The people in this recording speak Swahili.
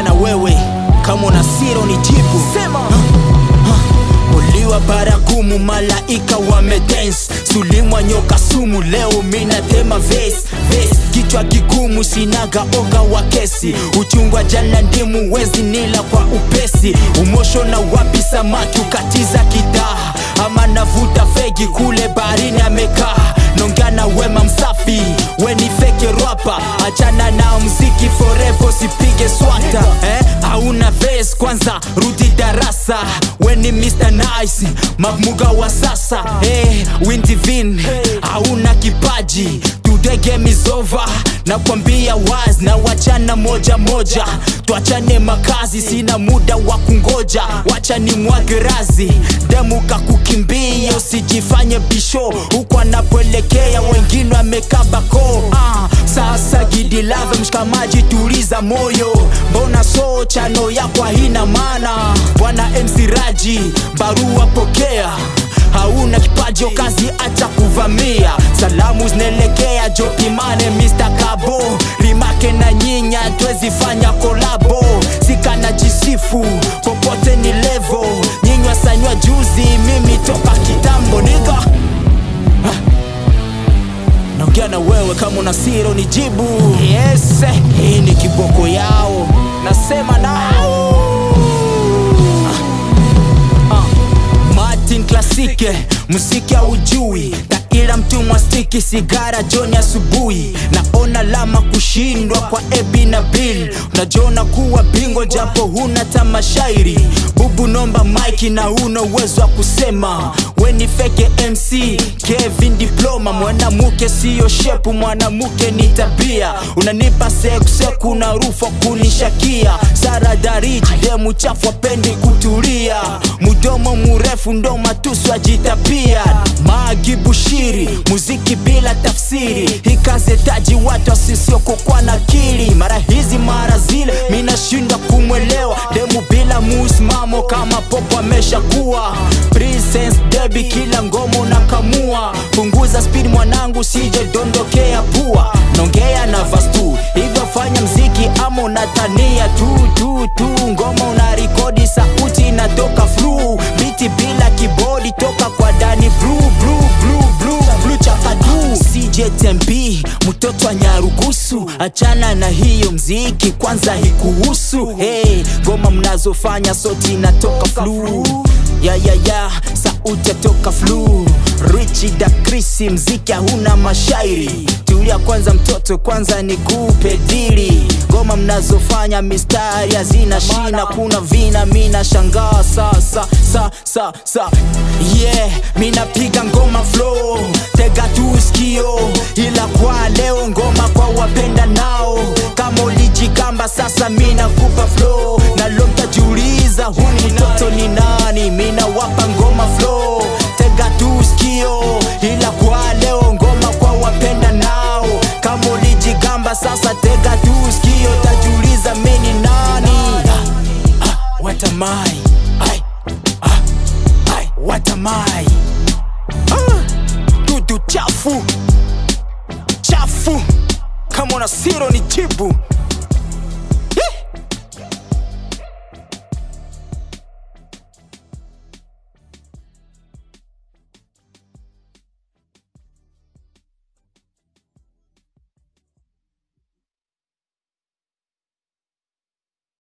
na wewe kama una siro ni jibu Sema. uliwa baragumu malaika wamedance sulimwa nyoka sumu leo mina tema ves ves kichwa kigumu sinaga oga wa kesi uchungwa jana ndimu wezi nila kwa upesi umosho na wapi samaki ukatiza kidaha ama navuta fegi kule baharini amekaa nongana wema msafi weni feke rapa achana na mziki forever sipige swata eh? hauna ves kwanza rudi darasa weni Mr. Nice mamuga wa sasa eh, Windivin hauna kipaji today game is over nakwambia wazi na wachana moja moja tuachane makazi sina muda wa kungoja wacha ni mwage razi demu kakukimbia usijifanye bisho huku anapoelekea wengine wamekabako ah, sasa gidilave mshikamaji tuliza moyo mbona so chano yako haina maana bwana MC Raji barua pokea hauna kipaji o kazi acha kuvamia salamu zinaelekea jopimane Mr. Kabo rimake na nyinya twezi fanya kolabo sikana jisifu popote ni levo nyinywa sanywa juzi mimi toka kitambo niga naongea na wewe kama una siro ni jibu yes hii ni kiboko yao nasema nao Martin Klasike, muziki haujui ila mtumwa stiki sigara joni asubuhi naona lama kushindwa kwa ebi na bill unajiona kuwa bingo japo huna tamashairi bubu nomba mike na huna uwezo wa kusema weni feke mc kevin diploma mwanamuke siyo shepu mwanamuke ni tabia unanipa sekuseku na rufa kunishakia sara dariji demu chafu apendi kutulia mudomo murefu ndo matusu ajitapia magi bushiri muziki bila tafsiri hikazetaji watu asisiokokwa na kili mara hizi mara zile minashinda kumwelewa demu bila musimamo kama popo ameshakuwa Princess Debbie kila ngomo na kamua punguza speed mwanangu sije dondokea pua nongea na vastu hivyo fanya mziki ama unatania tu tu tu ngoma una rekodi sauti inatoka flu biti bila kibodi toka kwa dani blue blue blue blue blue chakadu CJ Tembi mtoto wa Nyarugusu achana na hiyo mziki kwanza hikuhusu hey, ngoma mnazofanya soti inatoka flu ya ya ya sauti yatoka flu Richi da Krisi mziki hauna mashairi tulia kwanza mtoto kwanza nikupe dili ngoma mnazofanya mistari hazina shina kuna vina mina shangaa sasa sa sa sa yeah minapiga ngoma flow tega tu sikio ila kwa leo ngoma kwa wapenda nao kama ulijigamba sasa mina kupa flow na lo mtajiuliza huni mtoto ni nani mina wapa ngoma flow tega tu sikio ila kwa leo ngoma kwa wapenda nao kama ulijigamba sasa tega tu sikio tajiuliza mini nani ah, ah, what am I? Ai, ah, ai, what am I? Ah, dudu chafu chafu kama una siro ni jibu